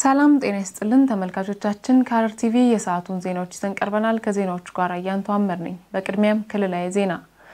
ሰላም ጤና ይስጥልን ተመልካቾቻችን፣ ከሐረር ቲቪ የሰዓቱን ዜናዎች ይዘን ቀርበናል። ከዜናዎቹ ጋር አያንቱ አመር ነኝ። በቅድሚያም ክልላዊ ዜና።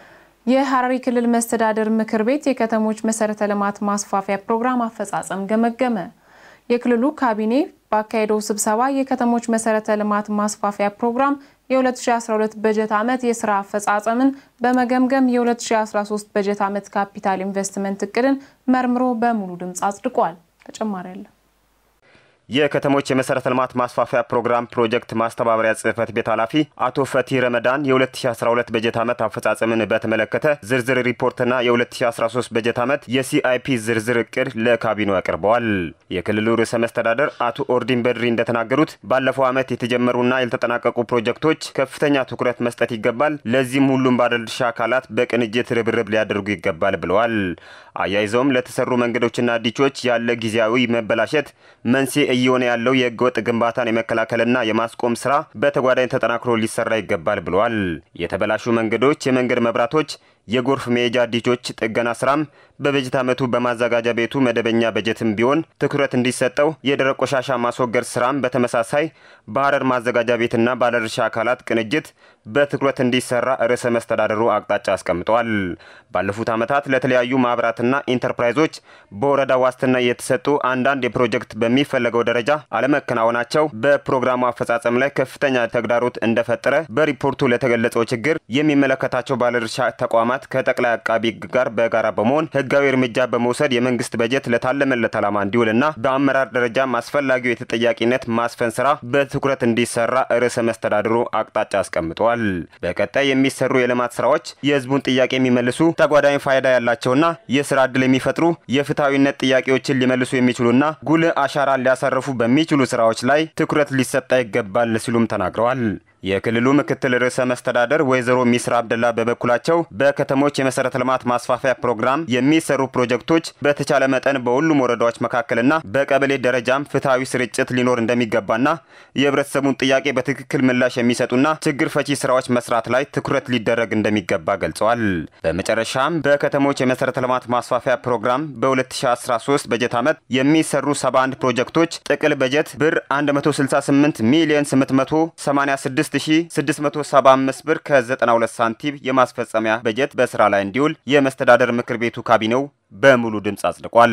የሐረሪ ክልል መስተዳደር ምክር ቤት የከተሞች መሰረተ ልማት ማስፋፊያ ፕሮግራም አፈጻጸም ገመገመ። የክልሉ ካቢኔ ባካሄደው ስብሰባ የከተሞች መሰረተ ልማት ማስፋፊያ ፕሮግራም የ2012 በጀት ዓመት የስራ አፈጻጸምን በመገምገም የ2013 በጀት ዓመት ካፒታል ኢንቨስትመንት እቅድን መርምሮ በሙሉ ድምፅ አጽድቋል። ተጨማሪ አለ። የከተሞች የመሰረተ ልማት ማስፋፊያ ፕሮግራም ፕሮጀክት ማስተባበሪያ ጽህፈት ቤት ኃላፊ አቶ ፈቲ ረመዳን የ2012 በጀት ዓመት አፈጻጸምን በተመለከተ ዝርዝር ሪፖርትና የ2013 በጀት ዓመት የሲአይፒ ዝርዝር እቅድ ለካቢኔው አቅርበዋል። የክልሉ ርዕሰ መስተዳደር አቶ ኦርዲን በድሪ እንደተናገሩት ባለፈው ዓመት የተጀመሩና ያልተጠናቀቁ ፕሮጀክቶች ከፍተኛ ትኩረት መስጠት ይገባል፣ ለዚህም ሁሉም ባለድርሻ አካላት በቅንጅት ርብርብ ሊያደርጉ ይገባል ብለዋል። አያይዘውም ለተሰሩ መንገዶችና ዲቾች ያለ ጊዜያዊ መበላሸት መንስኤ እየሆነ ያለው የህገወጥ ግንባታን የመከላከልና የማስቆም ስራ በተጓዳኝ ተጠናክሮ ሊሰራ ይገባል ብለዋል። የተበላሹ መንገዶች፣ የመንገድ መብራቶች፣ የጎርፍ መሄጃ ዲቾች ጥገና ስራም በበጀት ዓመቱ በማዘጋጃ ቤቱ መደበኛ በጀትም ቢሆን ትኩረት እንዲሰጠው፣ የደረቅ ቆሻሻ ማስወገድ ስራም በተመሳሳይ በሐረር ማዘጋጃ ቤትና ባለድርሻ አካላት ቅንጅት በትኩረት እንዲሰራ ርዕሰ መስተዳደሩ አቅጣጫ አስቀምጠዋል። ባለፉት ዓመታት ለተለያዩ ማህበራትና ኢንተርፕራይዞች በወረዳ ዋስትና የተሰጡ አንዳንድ የፕሮጀክት በሚፈለገው ደረጃ አለመከናወናቸው በፕሮግራሙ አፈጻጸም ላይ ከፍተኛ ተግዳሮት እንደፈጠረ በሪፖርቱ ለተገለጸው ችግር የሚመለከታቸው ባለድርሻ ተቋማት ከጠቅላይ አቃቢ ሕግ ጋር በጋራ በመሆን ህጋዊ እርምጃ በመውሰድ የመንግስት በጀት ለታለመለት ዓላማ እንዲውልና በአመራር ደረጃም አስፈላጊው የተጠያቂነት ማስፈን ስራ በትኩረት እንዲሰራ ርዕሰ መስተዳድሩ አቅጣጫ አስቀምጠዋል። በቀጣይ የሚሰሩ የልማት ስራዎች የህዝቡን ጥያቄ የሚመልሱ ተጓዳኝ ፋይዳ ያላቸውና የስራ ዕድል የሚፈጥሩ የፍትሐዊነት ጥያቄዎችን ሊመልሱ የሚችሉና ጉልህ አሻራ ሊያሳርፉ በሚችሉ ስራዎች ላይ ትኩረት ሊሰጣ ይገባል ሲሉም ተናግረዋል። የክልሉ ምክትል ርዕሰ መስተዳደር ወይዘሮ ሚስራ አብደላ በበኩላቸው በከተሞች የመሰረተ ልማት ማስፋፊያ ፕሮግራም የሚሰሩ ፕሮጀክቶች በተቻለ መጠን በሁሉም ወረዳዎች መካከልና በቀበሌ ደረጃም ፍትሐዊ ስርጭት ሊኖር እንደሚገባና የህብረተሰቡን ጥያቄ በትክክል ምላሽ የሚሰጡና ችግር ፈቺ ስራዎች መስራት ላይ ትኩረት ሊደረግ እንደሚገባ ገልጸዋል። በመጨረሻም በከተሞች የመሰረተ ልማት ማስፋፊያ ፕሮግራም በ2013 በጀት ዓመት የሚሰሩ 71 ፕሮጀክቶች ጥቅል በጀት ብር 168 ሚሊዮን 886 6675 ብር ከ92 ሳንቲም የማስፈጸሚያ በጀት በስራ ላይ እንዲውል የመስተዳደር ምክር ቤቱ ካቢኔው በሙሉ ድምፅ አጽድቋል።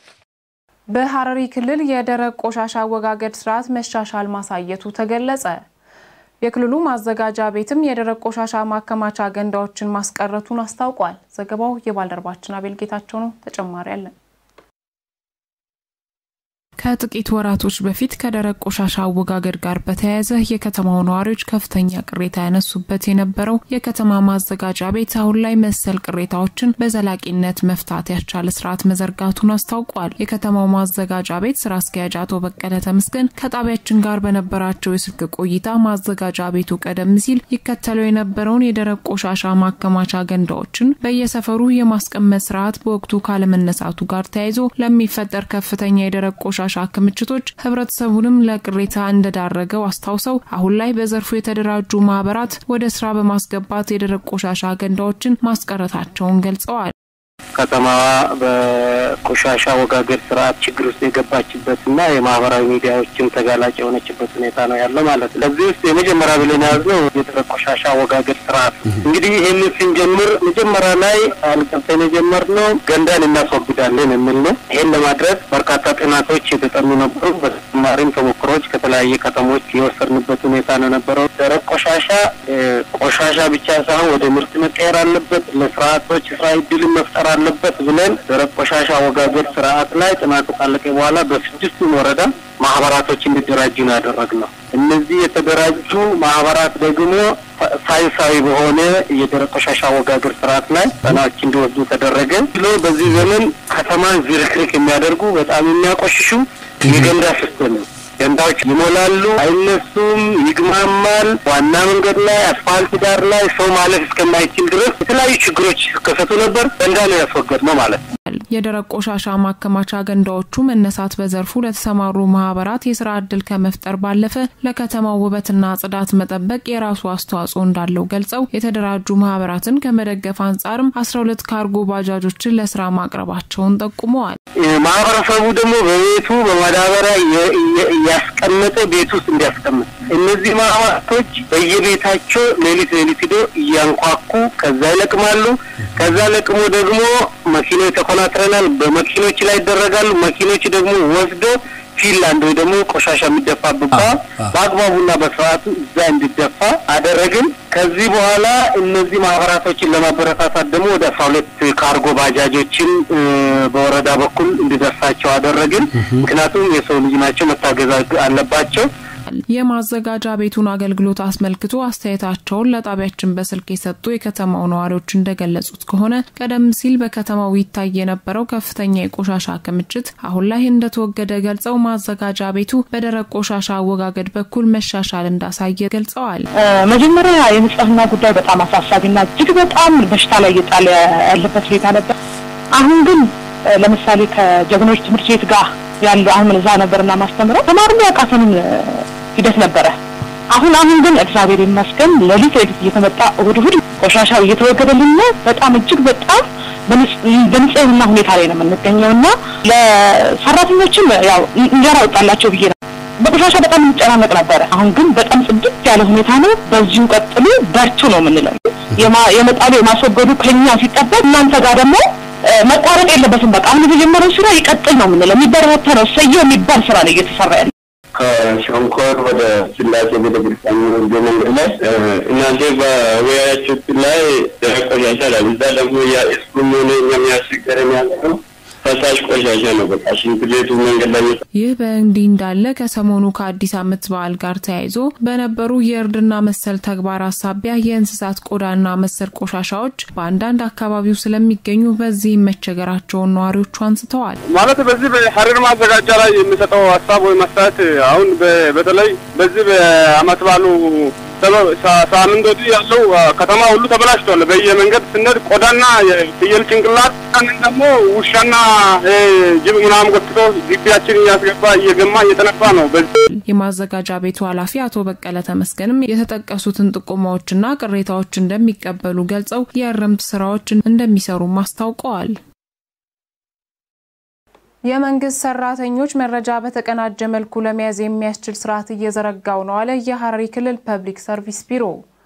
በሐረሪ ክልል የደረቅ ቆሻሻ አወጋገድ ስርዓት መሻሻል ማሳየቱ ተገለጸ። የክልሉ ማዘጋጃ ቤትም የደረቅ ቆሻሻ ማከማቻ ገንዳዎችን ማስቀረቱን አስታውቋል። ዘገባው የባልደረባችን አቤል ጌታቸው ነው። ተጨማሪ አለን። ከጥቂት ወራቶች በፊት ከደረቅ ቆሻሻ አወጋገድ ጋር በተያያዘ የከተማው ነዋሪዎች ከፍተኛ ቅሬታ ያነሱበት የነበረው የከተማ ማዘጋጃ ቤት አሁን ላይ መሰል ቅሬታዎችን በዘላቂነት መፍታት ያስቻለ ስርዓት መዘርጋቱን አስታውቋል። የከተማው ማዘጋጃ ቤት ስራ አስኪያጅ አቶ በቀለ ተመስገን ከጣቢያችን ጋር በነበራቸው የስልክ ቆይታ ማዘጋጃ ቤቱ ቀደም ሲል ይከተለው የነበረውን የደረቅ ቆሻሻ ማከማቻ ገንዳዎችን በየሰፈሩ የማስቀመጥ ስርዓት በወቅቱ ካለመነሳቱ ጋር ተያይዞ ለሚፈጠር ከፍተኛ የደረቅ ቆሻሻ ቆሻሻ ክምችቶች ህብረተሰቡንም ለቅሬታ እንደዳረገው አስታውሰው አሁን ላይ በዘርፉ የተደራጁ ማህበራት ወደ ስራ በማስገባት የደረቅ ቆሻሻ ገንዳዎችን ማስቀረታቸውን ገልጸዋል። ከተማዋ በቆሻሻ አወጋገድ ስርዓት ችግር ውስጥ የገባችበትና የማህበራዊ ሚዲያዎችን ተጋላጭ የሆነችበት ሁኔታ ነው ያለው ማለት ነው። ለዚህ ውስጥ የመጀመሪያ ብለን የያዝነው የደረቅ ቆሻሻ አወጋገድ ስርዓት እንግዲህ ይህንን ስንጀምር መጀመሪያ ላይ አልቀምጠን የጀመርነው ገንዳን እናስወግዳለን የሚል ነው። ይህን ለማድረግ በርካታ ጥናቶች የተጠኑ ነበሩ። በተጨማሪም ተሞክሮች ከተለያየ ከተሞች የወሰድንበት ሁኔታ ነው ነበረው። ደረቅ ቆሻሻ ቆሻሻ ብቻ ሳይሆን ወደ ምርት መቀየር አለበት፣ ለስርዓቶች ስራ እድልን መፍጠር አለበት ብለን ደረቅ ቆሻሻ አወጋገድ ስርዓት ላይ ጥናቱ ካለቀ በኋላ በስድስቱም ወረዳ ማህበራቶች እንዲደራጁ ነው ያደረግነው። እነዚህ የተደራጁ ማህበራት ደግሞ ሳይንሳዊ በሆነ የደረቅ ቆሻሻ አወጋገድ ስርዓት ላይ ጠናዎች እንዲወስዱ ተደረገ ብሎ በዚህ ዘመን ከተማን ዝርክርክ የሚያደርጉ በጣም የሚያቆሽሹ የገንዳ ሲስተም ነው። ገንዳዎች ይሞላሉ፣ አይነሱም፣ ይግማማል። ዋና መንገድ ላይ አስፋልት ዳር ላይ ሰው ማለፍ እስከማይችል ድረስ የተለያዩ ችግሮች ሲከሰቱ ነበር። ገንዳ ነው ያስወገድ ነው ማለት ነው። የደረቅ ቆሻሻ ማከማቻ ገንዳዎቹ መነሳት በዘርፉ ለተሰማሩ ማህበራት የስራ ዕድል ከመፍጠር ባለፈ ለከተማው ውበትና ጽዳት መጠበቅ የራሱ አስተዋጽኦ እንዳለው ገልጸው የተደራጁ ማህበራትን ከመደገፍ አንጻርም አስራ ሁለት ካርጎ ባጃጆችን ለስራ ማቅረባቸውን ጠቁመዋል። ማህበረሰቡ ደግሞ በቤቱ በማዳበሪያ እያስቀመጠ ቤት ውስጥ እንዲያስቀምጥ እነዚህ ማህበራቶች በየቤታቸው ሌሊት ሌሊት ሂዶ እያንኳኩ ከዛ ይለቅማሉ። ከዛ ለቅሞ ደግሞ መኪኖች ተኮናትረናል፣ በመኪኖች ላይ ይደረጋሉ። መኪኖች ደግሞ ወስዶ ፊንላንድ ወይ ደግሞ ቆሻሻ የሚደፋበት በአግባቡና በስርዓቱ እዛ እንዲደፋ አደረግን። ከዚህ በኋላ እነዚህ ማህበራቶችን ለማበረታታት ደግሞ ወደ አስራ ሁለት ካርጎ ባጃጆችን በወረዳ በኩል እንዲደርሳቸው አደረግን። ምክንያቱም የሰው ልጅ ናቸው፣ መታገዝ አለባቸው። የማዘጋጃ ቤቱን አገልግሎት አስመልክቶ አስተያየታቸውን ለጣቢያችን በስልክ የሰጡ የከተማው ነዋሪዎች እንደገለጹት ከሆነ ቀደም ሲል በከተማው ይታይ የነበረው ከፍተኛ የቆሻሻ ክምችት አሁን ላይ እንደተወገደ ገልጸው ማዘጋጃ ቤቱ በደረቅ ቆሻሻ አወጋገድ በኩል መሻሻል እንዳሳየ ገልጸዋል። መጀመሪያ የንጽህና ጉዳይ በጣም አሳሳቢና እጅግ በጣም በሽታ ላይ እየጣለ ያለበት ሁኔታ ነበር። አሁን ግን ለምሳሌ ከጀግኖች ትምህርት ቤት ጋር ያለው አሁን እዛ ነበርና ማስተምረው ተማሪ ያቃተንን ሂደት ነበረ። አሁን አሁን ግን እግዚአብሔር ይመስገን ሌሊት ሌሊት እየተመጣ እሁድ እሁድ ቆሻሻው እየተወገደልን ነው። በጣም እጅግ በጣም በንጽህና ሁኔታ ላይ ነው የምንገኘው እና ለሰራተኞችም ያው እንጀራ ወጣላቸው ብዬ ነው። በቆሻሻ በጣም እንጨናነቅ ነበረ። አሁን ግን በጣም ጽድት ያለ ሁኔታ ነው። በዚሁ ቀጥሉ፣ በርቱ ነው የምንለው። የመጣሉ የማስወገዱ ከኛ ሲጠበቅ እናንተ ጋር ደግሞ መቋረጥ የለበትም። በቃ አሁን የተጀመረው ስራ ይቀጥል ነው የምንለው። የሚበረታታ ነው። ሰየው የሚባል ስራ ነው እየተሰራ ያለ ከሸንኮር ወደ ስላሴ ቤተክርስቲያን ወደ መንገድ ላይ እናንተ በወያያችሁት ላይ ደረቅ ቆሻሻ ላይ እዛ ደግሞ የስኩም ሆነ የሚያስቸግረን ያለ ነው ፈሳሽ ቆሻሻ ነው። በቃ ሽንት ቤቱ መንገድ ላይ ይህ በእንዲህ እንዳለ ከሰሞኑ ከአዲስ ዓመት በዓል ጋር ተያይዞ በነበሩ የእርድና መሰል ተግባራት ሳቢያ የእንስሳት ቆዳና መሰል ቆሻሻዎች በአንዳንድ አካባቢው ስለሚገኙ በዚህም መቸገራቸውን ነዋሪዎቹ አንስተዋል። ማለት በዚህ በሀረር ማዘጋጃ ላይ የሚሰጠው ሀሳብ ወይም አስተያየት አሁን በተለይ በዚህ በዓመት በዓሉ ሳምንት ወዲህ ያለው ከተማ ሁሉ ተበላሽቷል። በየመንገድ ስንሄድ ቆዳና የፍየል ጭንቅላት ደግሞ ውሻና ጅብ ምናምን ጎትቶ ግቢያችን እያስገባ እየገማ እየተነፋ ነው። የማዘጋጃ ቤቱ ኃላፊ አቶ በቀለ ተመስገንም የተጠቀሱትን ጥቆማዎችና ቅሬታዎች እንደሚቀበሉ ገልጸው የእርምት ስራዎች እንደሚሰሩም አስታውቀዋል። የመንግስት ሰራተኞች መረጃ በተቀናጀ መልኩ ለመያዝ የሚያስችል ስርዓት እየዘረጋው ነው አለ የሐረሪ ክልል ፐብሊክ ሰርቪስ ቢሮ።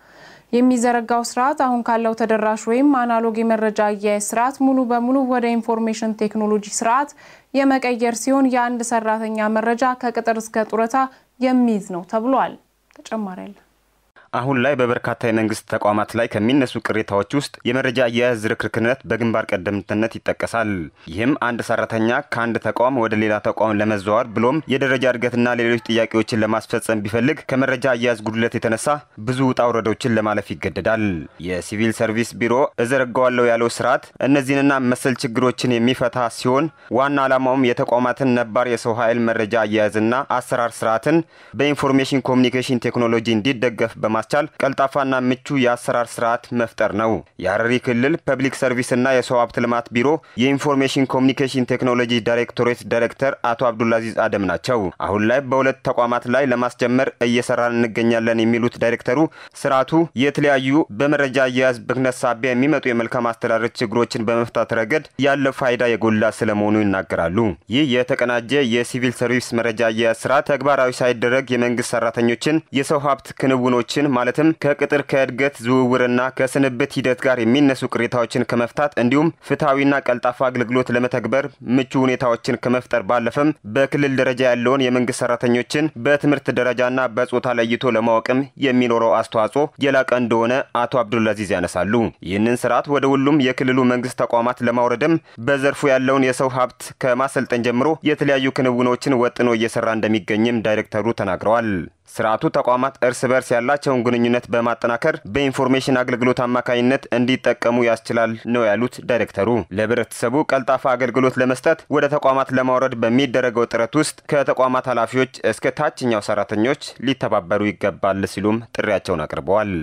የሚዘረጋው ስርዓት አሁን ካለው ተደራሽ ወይም አናሎግ የመረጃ አያያዝ ስርዓት ሙሉ በሙሉ ወደ ኢንፎርሜሽን ቴክኖሎጂ ስርዓት የመቀየር ሲሆን የአንድ ሰራተኛ መረጃ ከቅጥር እስከ ጡረታ የሚይዝ ነው ተብሏል። ተጨማሪ አለ። አሁን ላይ በበርካታ የመንግስት ተቋማት ላይ ከሚነሱ ቅሬታዎች ውስጥ የመረጃ አያያዝ ዝርክርክነት በግንባር ቀደምትነት ይጠቀሳል። ይህም አንድ ሰራተኛ ከአንድ ተቋም ወደ ሌላ ተቋም ለመዘዋወር ብሎም የደረጃ እድገትና ሌሎች ጥያቄዎችን ለማስፈጸም ቢፈልግ ከመረጃ አያያዝ ጉድለት የተነሳ ብዙ ውጣ ውረዶችን ለማለፍ ይገደዳል። የሲቪል ሰርቪስ ቢሮ እዘረጋዋለሁ ያለው ስርዓት እነዚህንና መሰል ችግሮችን የሚፈታ ሲሆን ዋና ዓላማውም የተቋማትን ነባር የሰው ኃይል መረጃ አያያዝና አሰራር ስርዓትን በኢንፎርሜሽን ኮሚኒኬሽን ቴክኖሎጂ እንዲደገፍ በማ ማስቻል ቀልጣፋና ምቹ የአሰራር ስርዓት መፍጠር ነው። የሐረሪ ክልል ፐብሊክ ሰርቪስና የሰው ሀብት ልማት ቢሮ የኢንፎርሜሽን ኮሚኒኬሽን ቴክኖሎጂ ዳይሬክቶሬት ዳይሬክተር አቶ አብዱልአዚዝ አደም ናቸው። አሁን ላይ በሁለት ተቋማት ላይ ለማስጀመር እየሰራን እንገኛለን የሚሉት ዳይሬክተሩ ስርዓቱ የተለያዩ በመረጃ አያያዝ ብክነት ሳቢያ የሚመጡ የመልካም አስተዳደር ችግሮችን በመፍታት ረገድ ያለው ፋይዳ የጎላ ስለመሆኑ ይናገራሉ። ይህ የተቀናጀ የሲቪል ሰርቪስ መረጃ አያያዝ ስርዓት ተግባራዊ ሳይደረግ የመንግስት ሰራተኞችን የሰው ሀብት ክንውኖችን ማለትም ከቅጥር ከእድገት ዝውውርና ከስንብት ሂደት ጋር የሚነሱ ቅሬታዎችን ከመፍታት እንዲሁም ፍትሐዊና ቀልጣፋ አገልግሎት ለመተግበር ምቹ ሁኔታዎችን ከመፍጠር ባለፈም በክልል ደረጃ ያለውን የመንግስት ሰራተኞችን በትምህርት ደረጃና በጾታ ለይቶ ለማወቅም የሚኖረው አስተዋጽኦ የላቀ እንደሆነ አቶ አብዱልአዚዝ ያነሳሉ። ይህንን ስርዓት ወደ ሁሉም የክልሉ መንግስት ተቋማት ለማውረድም በዘርፉ ያለውን የሰው ሀብት ከማሰልጠን ጀምሮ የተለያዩ ክንውኖችን ወጥኖ እየሰራ እንደሚገኝም ዳይሬክተሩ ተናግረዋል። ስርዓቱ ተቋማት እርስ በርስ ያላቸውን ግንኙነት በማጠናከር በኢንፎርሜሽን አገልግሎት አማካኝነት እንዲጠቀሙ ያስችላል ነው ያሉት ዳይሬክተሩ። ለህብረተሰቡ ቀልጣፋ አገልግሎት ለመስጠት ወደ ተቋማት ለማውረድ በሚደረገው ጥረት ውስጥ ከተቋማት ኃላፊዎች እስከ ታችኛው ሰራተኞች ሊተባበሩ ይገባል ሲሉም ጥሪያቸውን አቅርበዋል።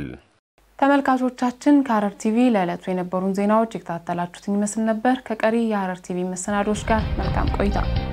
ተመልካቾቻችን ከሐረር ቲቪ ለዕለቱ የነበሩን ዜናዎች የከታተላችሁትን ይመስል ነበር። ከቀሪ የሐረር ቲቪ መሰናዶች ጋር መልካም ቆይታ